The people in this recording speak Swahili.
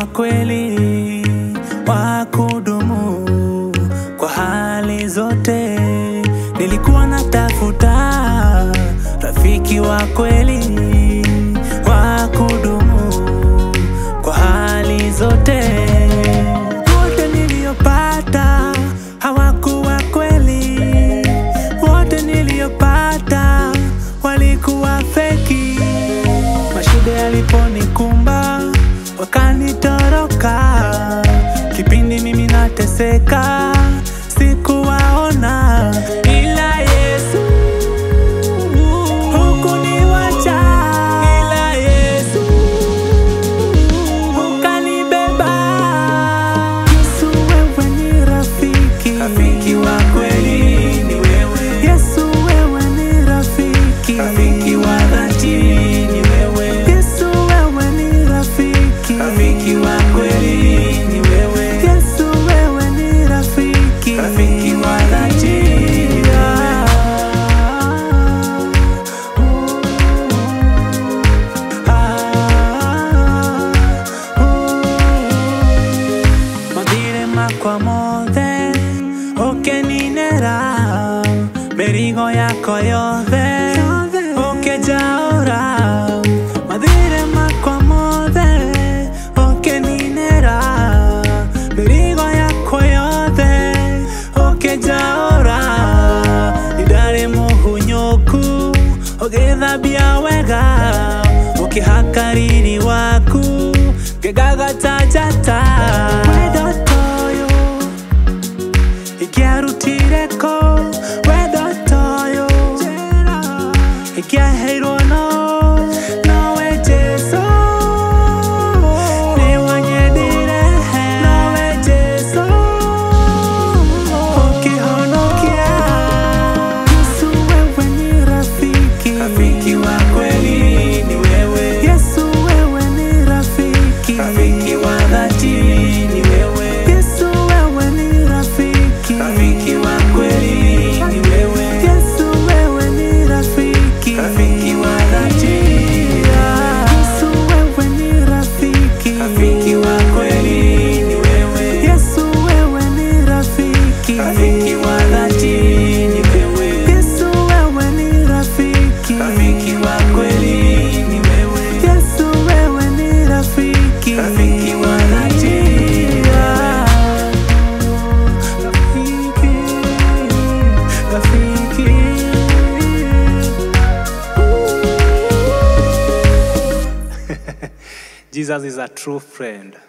kweli wa kudumu kwa hali zote. Nilikuwa natafuta rafiki wa kweli wa kudumu kwa hali zote. Wote niliopata hawakuwa kweli, wote niliopata walikuwa feki. Mashida yaliponikumba wakanitoroka, kipindi mimi nateseka sikuwaona, ila Yesu hukuniwacha, ila Yesu ukanibeba. Yesu wewe ni rafiki, rafiki wa kweli ni wewe. Yesu wewe ni rafiki, rafiki wa dhati ni wewe. Yesu wewe ni rafiki, rafiki wa kweli ni wewe. Yesu wewe ni rafiki, rafiki wa dhati ni wewe. Mathire makwa mothe ũkĩninĩra mĩrigo yakwa yothe ũkĩnjaũra mathire makwa mothe ũkĩninĩra mĩrigo yakwa yothe ũkĩnjaũra ndarĩ mũhunyũku ũgĩthambia wega ũkĩhaka riri waku ngĩgagatanjata wendo toyo ingĩarutire kũ wendo toyo ingĩaheirwo no nowe Jesũ nĩ wanyendire nowe Jesũ ũkĩhonokia Yesu wewe ni rafiki rafiki wa kweli ni wewe Yesu wewe ni rafiki rafiki wa dhati ni wewe Yesu wewe ni rafiki rafiki wa kweli ni wewe Yesu wewe ni rafiki rafiki wa dhati Yesu wewe ni rafiki rafiki wa kweli ni wewe Yesu wewe ni rafiki rafiki wa dhati ni wewe Yesu wewe ni rafiki rafiki wa kweli ni wewe Yesu wewe ni rafiki rafiki wa dhati Rafiki, rafiki. Jesus is a true friend.